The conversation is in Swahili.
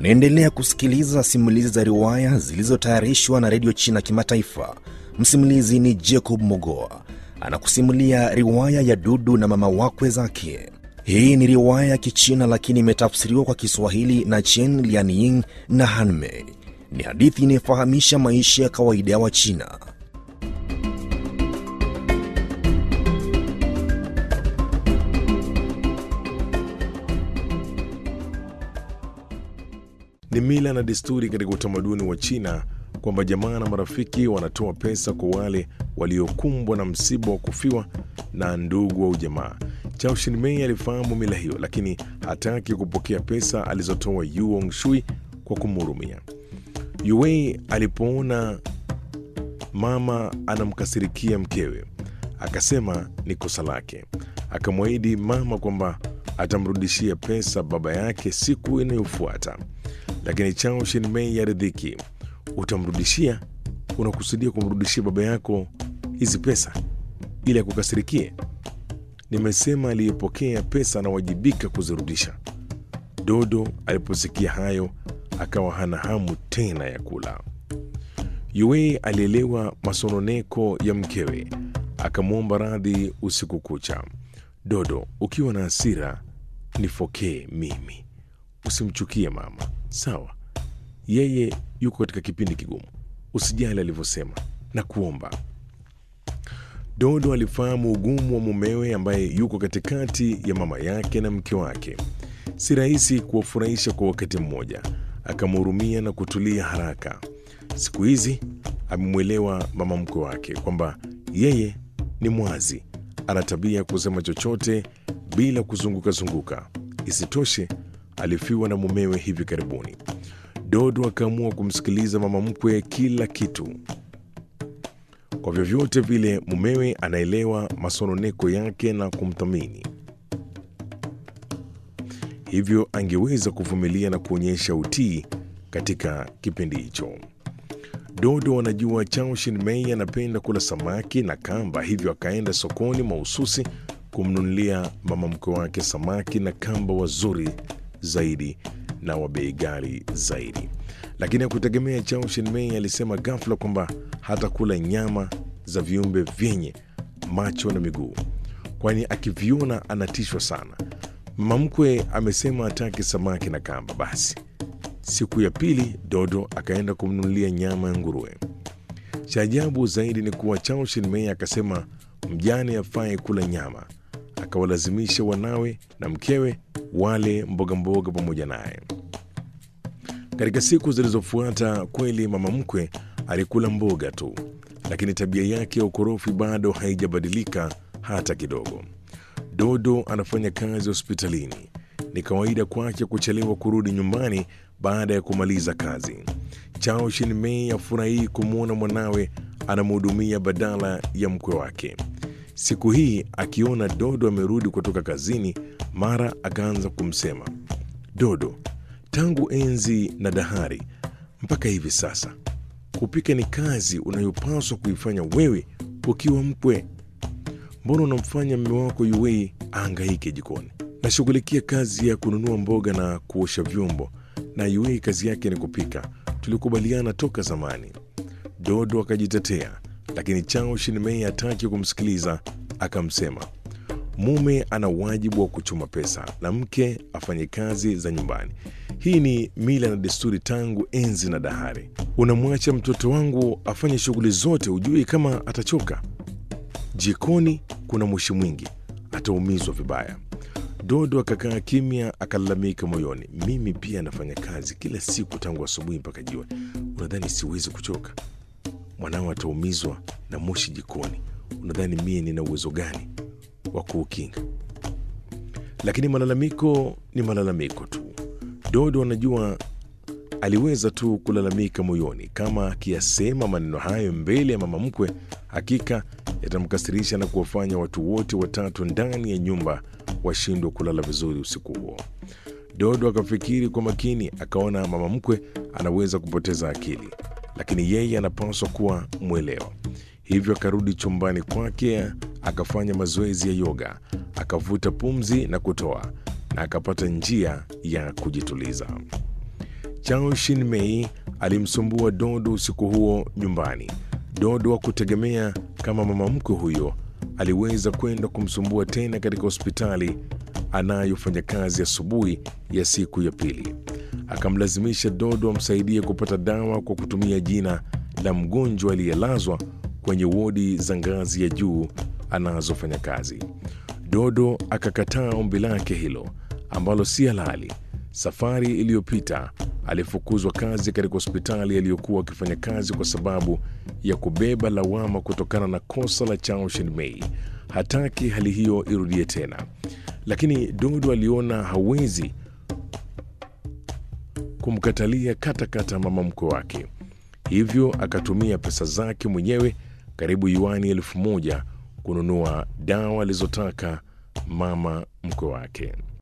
Unaendelea kusikiliza simulizi za riwaya zilizotayarishwa na redio China Kimataifa. Msimulizi ni Jacob Mogoa anakusimulia riwaya ya Dudu na mama wakwe zake. Hii ni riwaya ya Kichina lakini imetafsiriwa kwa Kiswahili na Chen Lianying na Hanmei. Ni hadithi inayofahamisha maisha ya kawaida ya Wachina. Ni mila na desturi katika utamaduni wa China kwamba jamaa na marafiki wanatoa pesa kwa wale waliokumbwa na msiba wa kufiwa na ndugu au jamaa. Chao Shinmei alifahamu mila hiyo, lakini hataki kupokea pesa alizotoa Yu Ongshui kwa kumhurumia. Yuwei alipoona mama anamkasirikia mkewe, akasema ni kosa lake. Akamwahidi mama kwamba atamrudishia pesa baba yake siku inayofuata. Lakini Chao Shinmei aridhiki. Utamrudishia? Unakusudia kumrudishia baba yako hizi pesa ili akukasirikie? Nimesema aliyepokea pesa anawajibika kuzirudisha. Dodo aliposikia hayo akawa hana hamu tena ya kula. Yue alielewa masononeko ya mkewe, akamwomba radhi usiku kucha. Dodo, ukiwa na hasira nifokee mimi, usimchukie mama, sawa? Yeye yuko katika kipindi kigumu, usijali alivyosema na kuomba. Dodo alifahamu ugumu wa mumewe ambaye yuko katikati ya mama yake na mke wake. Si rahisi kuwafurahisha kwa wakati mmoja. Akamhurumia na kutulia haraka. Siku hizi amemwelewa mama mkwe wake kwamba yeye ni mwazi, ana tabia ya kusema chochote bila kuzunguka zunguka. Isitoshe, alifiwa na mumewe hivi karibuni. Dodo akaamua kumsikiliza mama mkwe kila kitu. Kwa vyovyote vile, mumewe anaelewa masononeko yake na kumthamini, hivyo angeweza kuvumilia na kuonyesha utii katika kipindi hicho. Dodo anajua Chao Shinmei anapenda kula samaki na kamba, hivyo akaenda sokoni mahususi kumnunulia mama mkwe wake samaki na kamba wazuri zaidi na wa bei ghali zaidi. Lakini hakutegemea Chao Shinmei alisema ghafla kwamba hatakula nyama za viumbe vyenye macho na miguu, kwani akiviona anatishwa sana. Mama mkwe amesema hataki samaki na kamba. Basi siku ya pili Dodo akaenda kumnunulia nyama ya nguruwe. Cha ajabu zaidi ni kuwa Chao Shinmei akasema mjane afai kula nyama, akawalazimisha wanawe na mkewe wale mboga mboga pamoja naye. Katika siku zilizofuata, kweli mama mkwe alikula mboga tu, lakini tabia yake ya ukorofi bado haijabadilika hata kidogo. Dodo anafanya kazi hospitalini. Ni kawaida kwake kuchelewa kurudi nyumbani baada ya kumaliza kazi. Chao Shinmei afurahii kumwona mwanawe anamhudumia badala ya mkwe wake. Siku hii akiona Dodo amerudi kutoka kazini, mara akaanza kumsema Dodo, tangu enzi na dahari mpaka hivi sasa, kupika ni kazi unayopaswa kuifanya wewe ukiwa mkwe. Mbona unamfanya mme wako Yuwei aangaike jikoni? Nashughulikia kazi ya kununua mboga na kuosha vyombo, na Yuwei kazi yake ni kupika. Tulikubaliana toka zamani. Dodo akajitetea, lakini Chao Shinmei hataki kumsikiliza. Akamsema mume ana wajibu wa kuchuma pesa na mke afanye kazi za nyumbani. Hii ni mila na desturi tangu enzi na dahari. Unamwacha mtoto wangu afanye shughuli zote, hujui kama atachoka? Jikoni kuna moshi mwingi, ataumizwa vibaya. Dodo akakaa kimya, akalalamika moyoni, mimi pia nafanya kazi kila siku tangu asubuhi mpaka jioni. Unadhani siwezi kuchoka? Mwanao ataumizwa na moshi jikoni, unadhani mie nina uwezo gani wa kuukinga? Lakini malalamiko ni malalamiko tu. Dodo anajua aliweza tu kulalamika moyoni. Kama akiyasema maneno hayo mbele ya mama mkwe, hakika yatamkasirisha na kuwafanya watu wote watatu ndani ya nyumba washindwe kulala vizuri usiku huo. Dodo akafikiri kwa makini, akaona mama mkwe anaweza kupoteza akili, lakini yeye anapaswa kuwa mwelewa. Hivyo akarudi chumbani kwake, akafanya mazoezi ya yoga, akavuta pumzi na kutoa, na akapata njia ya kujituliza. Chao Shin-mei alimsumbua Dodo usiku huo nyumbani. Dodo hakutegemea kama mama mkwe huyo aliweza kwenda kumsumbua tena katika hospitali anayofanya kazi asubuhi ya, ya siku ya pili. Akamlazimisha Dodo amsaidie kupata dawa kwa kutumia jina la mgonjwa aliyelazwa kwenye wodi za ngazi ya juu anazofanya kazi. Dodo akakataa ombi lake hilo ambalo si halali. Safari iliyopita alifukuzwa kazi katika hospitali aliyokuwa akifanya kazi kwa sababu ya kubeba lawama kutokana na kosa la Chao Shin-mei. Hataki hali hiyo irudie tena, lakini Dodo aliona hawezi kumkatalia katakata mama mkwe wake, hivyo akatumia pesa zake mwenyewe karibu yuani elfu moja kununua dawa alizotaka mama mkwe wake.